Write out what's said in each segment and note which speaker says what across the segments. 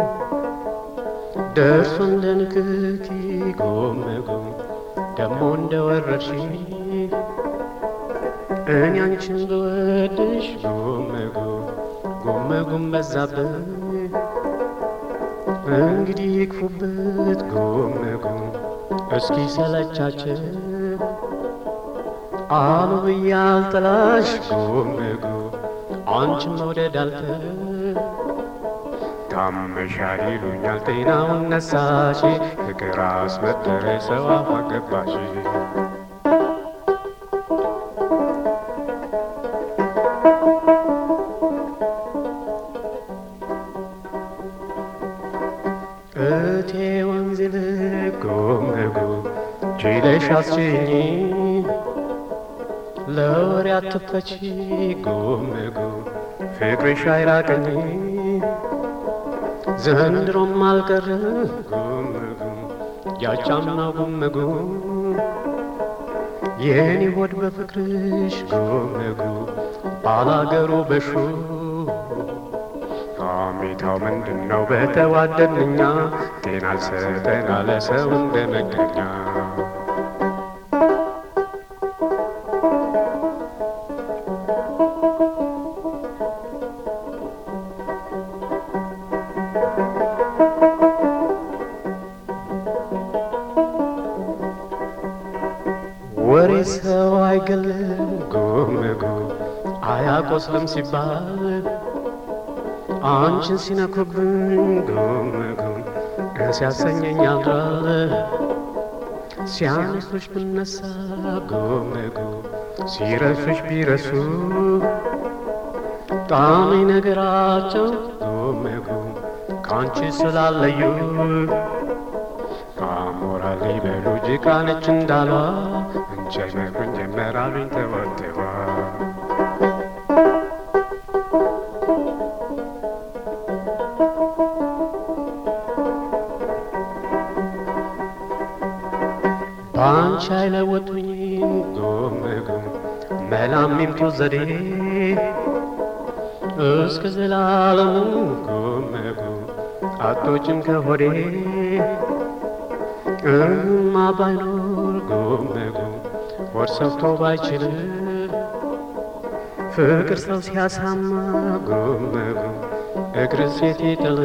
Speaker 1: ደርሶ እንደ ንክኪ ጎመጎም ደሞ እንደ ወረርሽኝ እኔ አንቺን ብወድሽ ጎመጎም ጎመጎም በዛብኝ እንግዲህ ይክፉበት ጎመጎም እስኪ ሰለቻችን አሉ ብዬ አልጠላሽ ጎመጎም አንቺን መውደድ አልተ ታመሻል ይሉኛል ጤናውን ነሳሽ ፍቅር አስመጠረ ሰው አፋ ገባሽ እቴ ወንዝ ልክ ጎመጎ ችለሽ አስችኝ ለወሬ አትፈቺ ጎመጎ ፍቅርሽ አይራቀኝ ዘንድሮም አልቀረ ጎመጎ ያቻምና ጎመጎ የኔ ሆድ በፍቅርሽ ጎመጎ ባላገሩ በሹ ሐሜታው ምንድን ነው በተዋደድንኛ ጤና አልሰጠን አለ ሰው እንደ መገኛ ወሬ ሰው አይገልም ጎመጎ አያቆስልም ሲባል አንቺን ሲነኩብኝ ጎመጎም ሲያሰኘኝ አድራለ ሲያነሱሽ ብነሳ ጎመጎም ሲረሱሽ ቢረሱ ጣሚ ነገራቸው ጎመጎም ከአንቺ ስላለዩ አሞራ ሊበሉ ጭቃነች እንዳሏ እንቸ መኩን ጀመራሉኝ ተወተዋ በአንቺ አይለወጡኝ ጎመጎም መላሚምቱ ዘዴ እስከ ዘላለሙ ጎመጎም አቶችም ከሆዴ እማ ባይኖር ጎመጎም ሆድ ሰፍቶ ባይችል ፍቅር ሰው ሲያሳማ ጎመጎም እግር ሴት ይጥል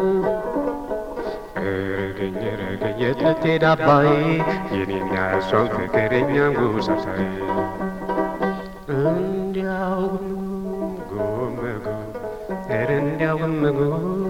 Speaker 1: ረገኝ ረገኝ የት ልትሄድ አባዬ የኔና እሷን ፍቅር የኛን ጉሳሳይ እንዲያው ጎመጎ ኧረ እንዲያው ጎመጎ